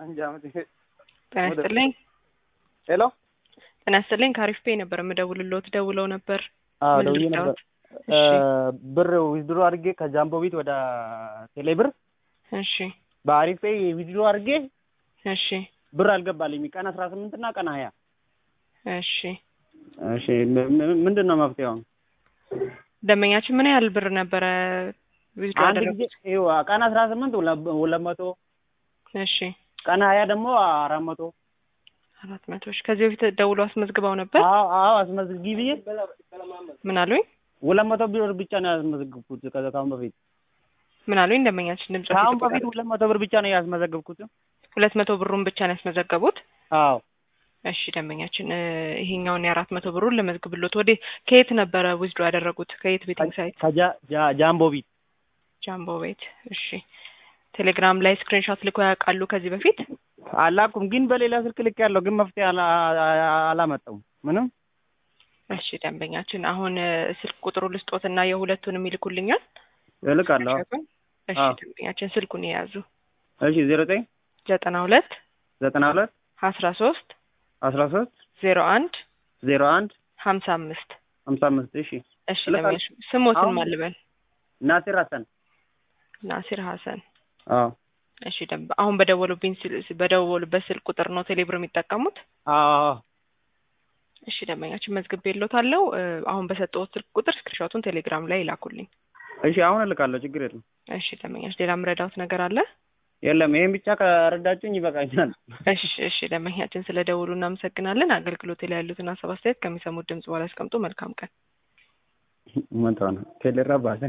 ጤና ይስጥልኝ። ሄሎ ጤና ይስጥልኝ። ከአሪፍ ፔ ነበር የምደውልልዎት። ደውለው ነበር። አዎ ምን ደውዬ ልርዳዎት? ነበር። እሺ ብር ዊዝድሮ አድርጌ ከጃምቦ ቤት ወደ ቴሌ ብር እሺ በአሪፍ ፔይ ዊዝድሮ አድርጌ እሺ ብር አልገባልኝ ቀን አስራ ስምንት እና ቀን ሀያ እሺ እሺ ም- ም- ምንድን ነው መፍትሄው? ደንበኛችን ምን ያህል ብር ነበረ ዊዝድሮ አንድ ጊዜ ያደረጉት? ይኸው ቀን አስራ ስምንት ሁለ- ሁለት መቶ እሺ ቀን ሀያ ደግሞ አራት መቶ አራት መቶ ሺ ከዚህ በፊት ደውሎ አስመዝግበው ነበር። አዎ አዎ አስመዝጊ ብዬ ምን አሉኝ? ሁለት መቶ ብር ብቻ ነው ያስመዘግብኩት ከ- ከአሁን በፊት ምን አሉኝ? ደንበኛችን ድምጽ ከአሁን በፊት ሁለት መቶ ብር ብቻ ነው ያስመዘግብኩት። ሁለት መቶ ብሩን ብቻ ነው ያስመዘገቡት። አዎ እሺ ደንበኛችን እ፣ ይሄኛውን የአራት መቶ ብሩን ልመዝግብሎት። ወደ ከየት ነበረ ዊዝድሮ ያደረጉት? ከየት ቤቲንግ ሳይት? ከጃ- ጃ- ጃምቦ ቤት ጃምቦ ቤት። እሺ ቴሌግራም ላይ ስክሪንሾት ልኮ ያውቃሉ ከዚህ በፊት? አላኩም ግን በሌላ ስልክ ልክ ያለው ግን መፍትሄ አላ- አላመጣውም ምንም እሺ ደንበኛችን አሁን እ፣ ስልክ ቁጥሩ ልስጦትና የሁለቱንም ይልኩልኛል። እልካለሁ። ስክሪንሾቱን። እሺ አዎ። ደንበኛችን ስልኩን የያዙ እሺ ዜሮ ዘጠኝ ዘጠና ሁለት ዘጠና ሁለት አስራ ሶስት አስራ ሶስት ዜሮ አንድ ዜሮ አንድ ሀምሳ አምስት ሀምሳ አምስት እሺ እሺ ልካለሁ። ደንበኛችን ስሞትን አሁን- ማልበል ናሲር ሀሰን ናሲር ሀሰን አዎ እሺ ደንብ አሁን በደወሉብኝ ስል- በደወሉበት ስልክ ቁጥር ነው ቴሌብር የሚጠቀሙት? አዎ እሺ ደንበኛችን መዝግቤ የሎታለሁ። እ፣ አሁን በሰጠሁት ስልክ ቁጥር ስክሪንሾቱን ቴሌግራም ላይ ይላኩልኝ። እሺ አሁን እልካለሁ ችግር የለም እሺ ደንበኛችን ሌላ ምረዳውት ነገር አለ? የለም ይሄን ብቻ ከረዳችሁኝ ይበቃኛል እሺ እሺ ደንበኛችን ስለ ደውሉ እናመሰግናለን። አገልግሎት ላይ ያሉትን ሀሳብ አስተያየት ከሚሰሙት ድምጽ በኋላ ያስቀምጡ። መልካም ቀን። ምን ተሆነ ቴሌራ ባሰ